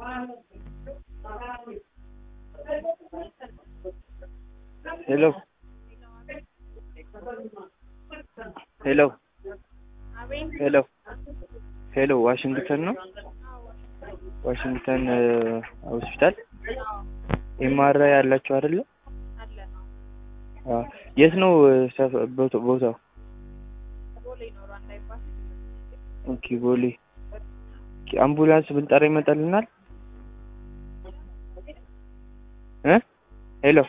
ሄሎ ሄሎ ሄሎ ሄሎ ዋሽንግተን ነው? ዋሽንግተን ሆስፒታል ኤምአርአይ ያላችሁ አይደለ? አዎ። የት ነው ሰፈ- ቦታው? ቦታው? ኦኬ ቦሌ። ኦኬ፣ አምቡላንስ ብንጠራ ይመጣልናል? እ ሄሎ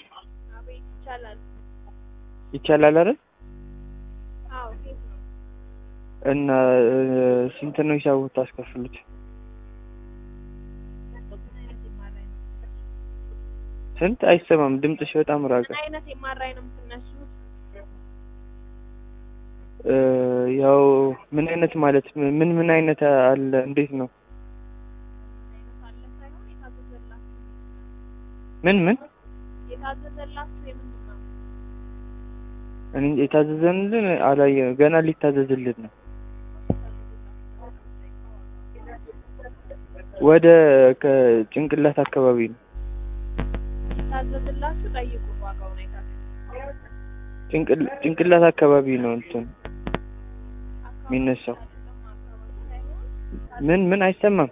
ይቻላል አይደል? እና እ፣ ስንት ነው ሂሳቡ ታስከፍሉት? ስንት? አይሰማም ድምፅሽ በጣም ራቀ። ምን አይነት የማራይ ነው የምትነሱት? እ፣ ያው ምን አይነት ማለት ምን ምን አይነት አለ? እንዴት ነው? አይነት አለ ሳይሆን የታዘዘላችሁ ምን ምን የታዘዘላችሁ የምንድን ነው? እኔ የታዘዘልን አላየ ገና ሊታዘዝልን ነው። ወደ ከጭንቅላት አካባቢ ነው። የታዘዘላችሁ ጠይቁ ዋጋውን አይታችሁ ጭንቅል ጭንቅላት አካባቢ ነው እንትን የሚነሳው። ምን ምን አይሰማም።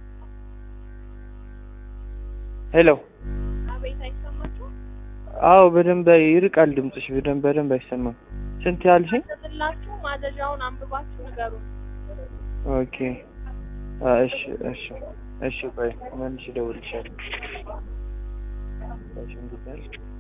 ሄሎ አቤት አይሰማችሁም? አዎ በደንብ ይርቃል ድምፅሽ በደንብ በደንብ አይሰማም። ስንት ያልሽኝ? የታዘዘላችሁ ማዘዣውን አንብባችሁ ንገሩን። ኦኬ አ እሺ እሺ እሺ ቆይ መልሼ እደውልልሻለሁ። ዋሽንግተን